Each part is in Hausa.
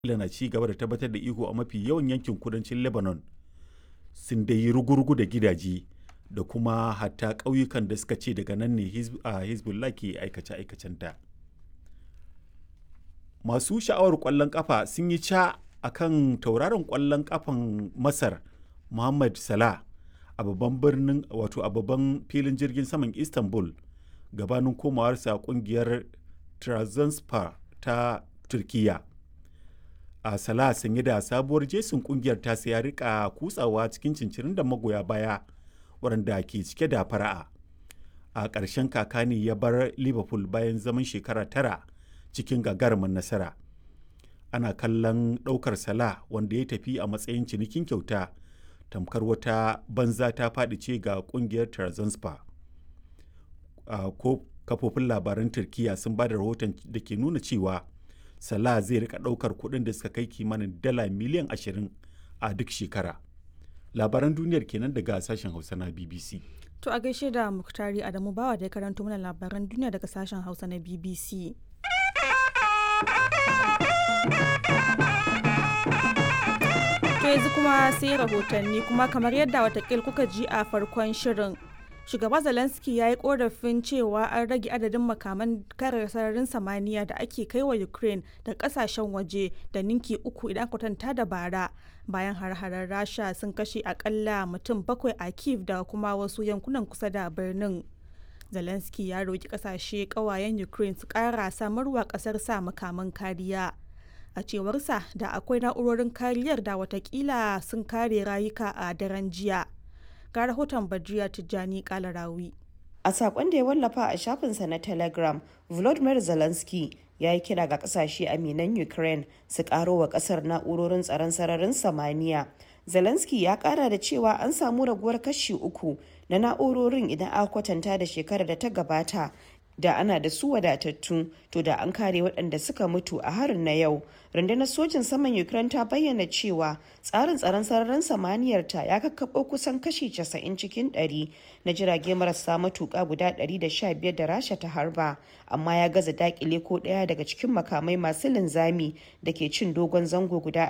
Isra'ila na ci gaba da tabbatar da iko a mafi yawan yankin kudancin Lebanon sun dai yi rugurugu da gidaje da kuma hatta ƙauyukan da suka ce daga nan ne Hezbollah ke aikace-aikacenta. Masu sha'awar ƙwallon ƙafa sun yi ca a kan tauraron ƙwallon ƙafan Masar Mohammed Salah a babban birnin wato a babban filin jirgin saman Istanbul gabanin komawarsa ƙungiyar Trabzonspor ta Turkiyya. a Salah sanye da sabuwar jesin kungiyar ta ya rika kutsawa cikin cincirin da magoya baya waɗanda ke cike da fara'a a ƙarshen kaka ne ya bar liverpool bayan zaman shekara tara cikin gagarumin nasara ana kallon ɗaukar Salah wanda ya tafi a matsayin cinikin kyauta tamkar wata banza ta faɗi ce ga kungiyar Trabzonspor ko kafofin labaran turkiya sun ba da rahoton da ke nuna cewa Salah zai rika ɗaukar kuɗin da suka kai kimanin dala miliyan 20 a duk shekara. Labaran duniyar kenan daga sashen Hausa na BBC. To a gaishe da Muktari Adamu Bawa da ya karanto mana labaran duniya daga sashen Hausa na BBC. To yanzu kuma sai rahotanni kuma kamar yadda watakil kuka ji a farkon shirin. shugaba zelensky ya yi korafin cewa an rage adadin makaman kare sararin samaniya da ake kai wa ukraine da kasashen waje da ninki uku idan kwatanta da bara bayan har-harar rasha sun kashe akalla mutum bakwai a kiev da kuma wasu yankunan kusa da birnin zelensky ya roki kasashe kawayen ukraine su kara samarwa kasar sa makaman kariya a cewarsa da akwai na'urorin kariyar da watakila sun kare rayuka a daren jiya ga rahoton Badriya Tijjani Kalarawi. A sakon da ya wallafa a shafinsa na Telegram, Volodymyr Zelensky ya yi kira ga kasashe aminan Ukraine su karo wa kasar na'urorin tsaron sararin samaniya. Zelensky ya kara da cewa an samu raguwar kashi uku na na'urorin idan aka kwatanta da shekarar da ta gabata da ana da su wadatattu to da an kare waɗanda suka mutu a harin na yau rundunar sojin saman ukraine ta bayyana cewa tsarin tsaron sararin samaniyar ta ya kakkaɓo kusan kashi 90 cikin 100 na jirage marasa matuƙa guda 115 da rasha ta harba amma ya gaza dakile ko ɗaya daga cikin makamai masu linzami da ke cin dogon zango guda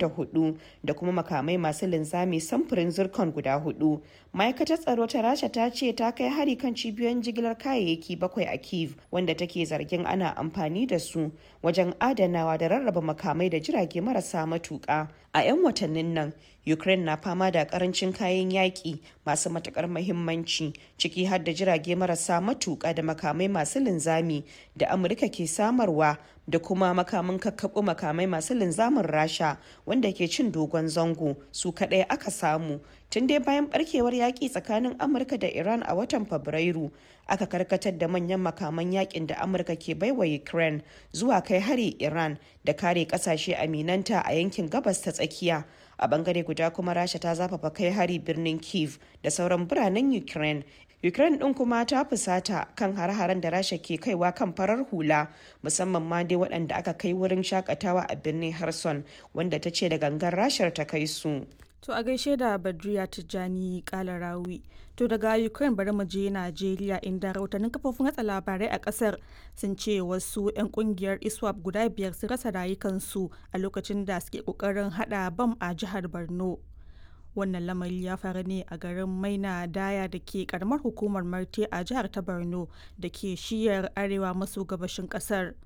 24 da kuma makamai masu linzami samfurin zircon guda hudu ma'aikatar tsaro ta rasha ta ce ta kai hari kan cibiyoyin jigilar kayayyaki bakwai a kiev wanda take zargin ana amfani da su wajen adanawa da rarraba makamai da jirage marasa matuƙa a 'yan watannin nan ukraine na fama da karancin kayan yaƙi masu matuƙar mahimmanci ciki har da jirage marasa matuƙa da makamai masu linzami da amurka ke samarwa da kuma makamin kakkaɓo makamai masu linzamin rasha wanda ke cin dogon zango su kaɗai aka samu tun dai bayan barkewar yaƙi tsakanin amurka da iran a watan fabrairu aka karkatar da manyan makaman yakin da amurka ke baiwa ukraine zuwa kai hari iran da kare kasashe aminanta a yankin gabas ta tsakiya a bangare guda kuma rasha ta zafafa kai hari birnin kiev da sauran biranen ukraine ukraine din kuma ta fusata kan har-haren da rasha ke kaiwa kan farar hula musamman ma dai waɗanda aka kai wurin shakatawa a birnin harson wanda ta ce da gangan rashar ta kai su To a gaishe da Badriya Tijjani Kalarawi. To daga Ukraine bari mu je Najeriya inda rahotannin kafofin hatsa labarai a kasar sun ce wasu 'yan kungiyar ISWAP guda biyar sun rasa rayukansu a lokacin da suke kokarin hada bam a jihar Borno. Wannan lamari ya faru ne a garin Maina Daya da ke karamar hukumar Marte a jihar ta Borno da ke shiyar arewa maso gabashin kasar.